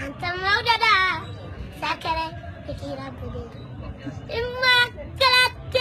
አንተ መውደዳ ሳከረ ፍቂራ ቡዴ እማከላቴ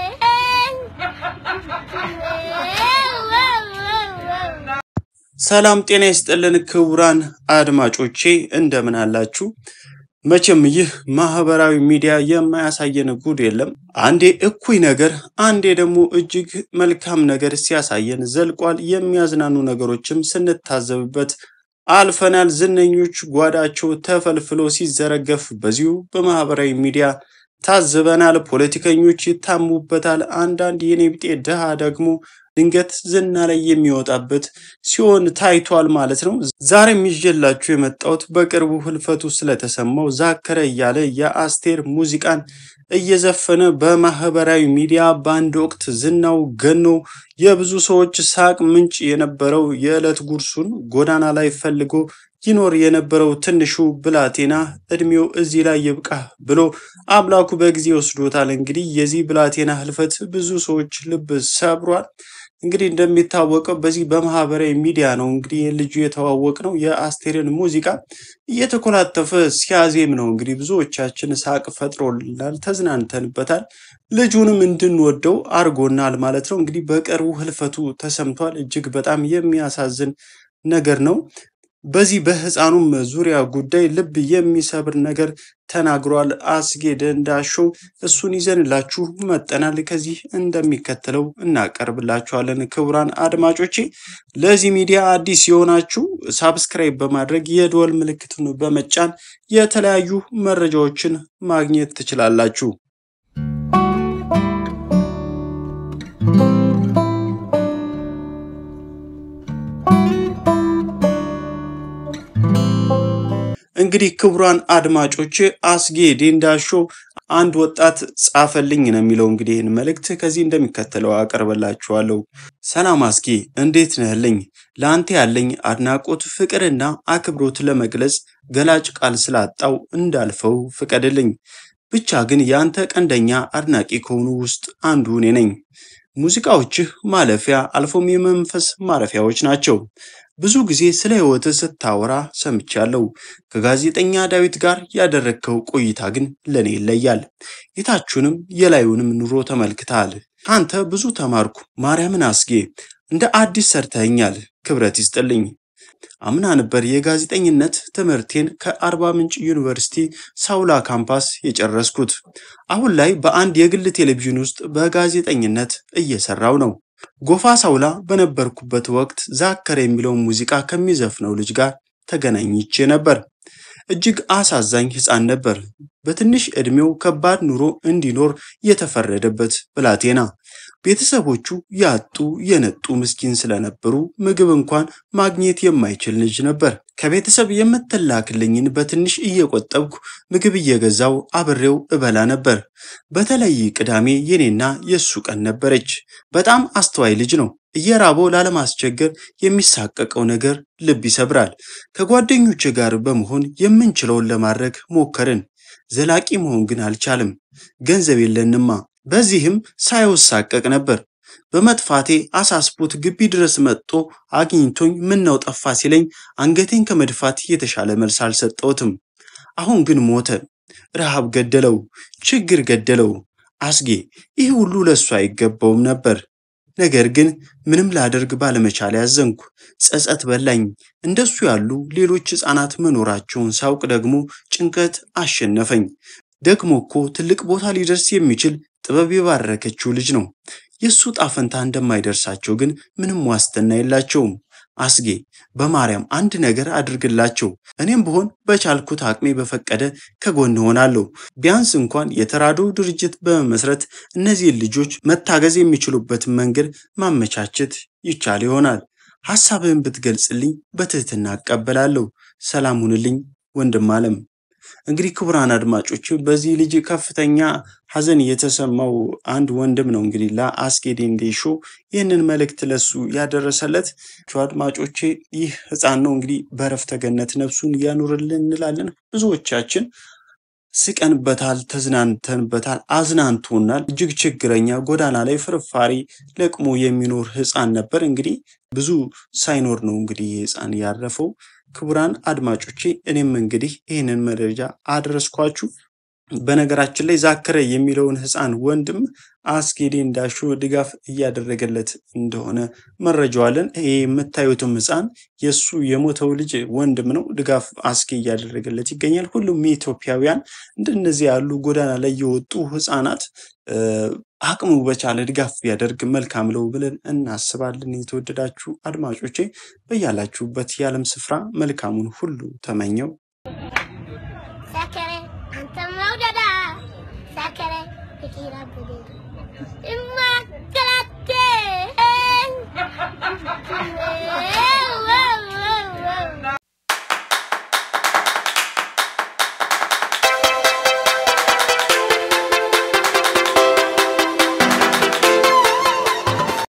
ሰላም ጤና ይስጥልን ክቡራን አድማጮቼ እንደምን አላችሁ? መቼም ይህ ማህበራዊ ሚዲያ የማያሳየን ጉድ የለም። አንዴ እኩይ ነገር፣ አንዴ ደግሞ እጅግ መልካም ነገር ሲያሳየን ዘልቋል። የሚያዝናኑ ነገሮችም ስንታዘብበት አልፈናል። ዝነኞች ጓዳቸው ተፈልፍሎ ሲዘረገፍ በዚሁ በማህበራዊ ሚዲያ ታዝበናል። ፖለቲከኞች ይታሙበታል። አንዳንድ የኔ ቢጤ ድሃ ደግሞ ድንገት ዝና ላይ የሚወጣበት ሲሆን ታይቷል ማለት ነው። ዛሬም ይዤላችሁ የመጣሁት በቅርቡ ህልፈቱ ስለተሰማው ዛከረ እያለ የአስቴር ሙዚቃን እየዘፈነ በማህበራዊ ሚዲያ በአንድ ወቅት ዝናው ገኖ የብዙ ሰዎች ሳቅ ምንጭ የነበረው የዕለት ጉርሱን ጎዳና ላይ ፈልጎ ይኖር የነበረው ትንሹ ብላቴና እድሜው እዚህ ላይ ይብቃ ብሎ አምላኩ በጊዜ ወስዶታል። እንግዲህ የዚህ ብላቴና ህልፈት ብዙ ሰዎች ልብ ሰብሯል። እንግዲህ እንደሚታወቀው በዚህ በማህበራዊ ሚዲያ ነው እንግዲህ ልጁ የተዋወቅ ነው የአስቴርን ሙዚቃ እየተኮላተፈ ሲያዜም ነው እንግዲህ ብዙዎቻችን ሳቅ ፈጥሮልናል፣ ተዝናንተንበታል። ልጁንም እንድንወደው አድርጎናል ማለት ነው። እንግዲህ በቅርቡ ህልፈቱ ተሰምቷል። እጅግ በጣም የሚያሳዝን ነገር ነው። በዚህ በህፃኑም ዙሪያ ጉዳይ ልብ የሚሰብር ነገር ተናግሯል አስጌ ደንዳሾ። እሱን ይዘንላችሁ መጠናል። ከዚህ እንደሚከተለው እናቀርብላችኋለን። ክቡራን አድማጮቼ ለዚህ ሚዲያ አዲስ የሆናችሁ ሳብስክራይብ በማድረግ የደወል ምልክቱን በመጫን የተለያዩ መረጃዎችን ማግኘት ትችላላችሁ። እንግዲህ ክቡራን አድማጮች አስጌ ዴንዳሾ አንድ ወጣት ጻፈልኝ ነው የሚለው። እንግዲህ ይህን መልእክት ከዚህ እንደሚከተለው አቀርበላችኋለሁ። ሰላም አስጌ፣ እንዴት ነህልኝ? ለአንተ ያለኝ አድናቆት ፍቅርና አክብሮት ለመግለጽ ገላጭ ቃል ስላጣው እንዳልፈው ፍቀድልኝ። ብቻ ግን የአንተ ቀንደኛ አድናቂ ከሆኑ ውስጥ አንዱ እኔ ነኝ። ሙዚቃዎችህ ማለፊያ አልፎም የመንፈስ ማረፊያዎች ናቸው። ብዙ ጊዜ ስለ ሕይወትህ ስታወራ ሰምቻለሁ። ከጋዜጠኛ ዳዊት ጋር ያደረግከው ቆይታ ግን ለእኔ ይለያል። የታችንም የላዩንም ኑሮ ተመልክተሃል። አንተ ብዙ ተማርኩ። ማርያምን አስጌ እንደ አዲስ ሰርተኸኛል። ክብረት ይስጥልኝ። አምና ነበር የጋዜጠኝነት ትምህርቴን ከአርባ ምንጭ ዩኒቨርሲቲ ሳውላ ካምፓስ የጨረስኩት። አሁን ላይ በአንድ የግል ቴሌቪዥን ውስጥ በጋዜጠኝነት እየሰራው ነው። ጎፋ ሳውላ በነበርኩበት ወቅት ዛከረ የሚለውን ሙዚቃ ከሚዘፍነው ልጅ ጋር ተገናኝቼ ነበር። እጅግ አሳዛኝ ሕፃን ነበር። በትንሽ ዕድሜው ከባድ ኑሮ እንዲኖር የተፈረደበት ብላቴና። ቤተሰቦቹ ያጡ የነጡ ምስኪን ስለነበሩ ምግብ እንኳን ማግኘት የማይችል ልጅ ነበር። ከቤተሰብ የምትላክልኝን በትንሽ እየቆጠብኩ ምግብ እየገዛው አብሬው እበላ ነበር። በተለይ ቅዳሜ የኔና የእሱ ቀን ነበረች። በጣም አስተዋይ ልጅ ነው። እየራበው ላለማስቸገር የሚሳቀቀው ነገር ልብ ይሰብራል። ከጓደኞች ጋር በመሆን የምንችለውን ለማድረግ ሞከርን። ዘላቂ መሆን ግን አልቻልም። ገንዘብ የለንማ። በዚህም ሳይወሳቀቅ ነበር። በመጥፋቴ አሳስቦት ግቢ ድረስ መጥቶ አግኝቶኝ ምነው ጠፋ ሲለኝ አንገቴን ከመድፋት የተሻለ መልስ አልሰጠሁትም። አሁን ግን ሞተ። ረሃብ ገደለው፣ ችግር ገደለው። አስጌ ይህ ሁሉ ለእሱ አይገባውም ነበር። ነገር ግን ምንም ላደርግ ባለመቻል ያዘንኩ፣ ጸጸት በላኝ። እንደሱ ያሉ ሌሎች ሕፃናት መኖራቸውን ሳውቅ ደግሞ ጭንቀት አሸነፈኝ። ደግሞ እኮ ትልቅ ቦታ ሊደርስ የሚችል ጥበብ የባረከችው ልጅ ነው። የእሱ ጣፈንታ እንደማይደርሳቸው ግን ምንም ዋስትና የላቸውም። አስጌ በማርያም አንድ ነገር አድርግላቸው። እኔም ብሆን በቻልኩት አቅሜ በፈቀደ ከጎን እሆናለሁ። ቢያንስ እንኳን የተራድኦ ድርጅት በመመስረት እነዚህን ልጆች መታገዝ የሚችሉበትን መንገድ ማመቻቸት ይቻል ይሆናል። ሐሳብህን ብትገልጽልኝ በትህትና እቀበላለሁ። ሰላም ሁንልኝ ወንድም አለም። እንግዲህ ክቡራን አድማጮች በዚህ ልጅ ከፍተኛ ሐዘን የተሰማው አንድ ወንድም ነው እንግዲህ ለአስጌ ዴንዴሾ ይህንን መልእክት ለሱ ያደረሰለት። አድማጮቼ ይህ ሕፃን ነው እንግዲህ በረፍተ ገነት ነፍሱን ያኑርልን እንላለን። ብዙዎቻችን ስቀንበታል፣ ተዝናንተንበታል፣ አዝናንቶናል። እጅግ ችግረኛ ጎዳና ላይ ፍርፋሪ ለቅሞ የሚኖር ሕፃን ነበር። እንግዲህ ብዙ ሳይኖር ነው እንግዲህ ይህ ሕፃን ያረፈው። ክቡራን አድማጮቼ እኔም እንግዲህ ይህንን መረጃ አድረስኳችሁ። በነገራችን ላይ ዛከረ የሚለውን ህፃን ወንድም አስጌ ዴንዳሾ ድጋፍ እያደረገለት እንደሆነ መረጃው አለን። ይሄ የምታዩትም ህፃን የእሱ የሞተው ልጅ ወንድም ነው። ድጋፍ አስጌ እያደረገለት ይገኛል። ሁሉም ኢትዮጵያውያን እንደነዚህ ያሉ ጎዳና ላይ የወጡ ህፃናት አቅሙ በቻለ ድጋፍ ቢያደርግ መልካም ነው ብለን እናስባለን። የተወደዳችሁ አድማጮቼ በያላችሁበት የዓለም ስፍራ መልካሙን ሁሉ ተመኘው። ሰከረ አንተ መውደዳ ሰከረ ፍቅር አበደ እማከላቴ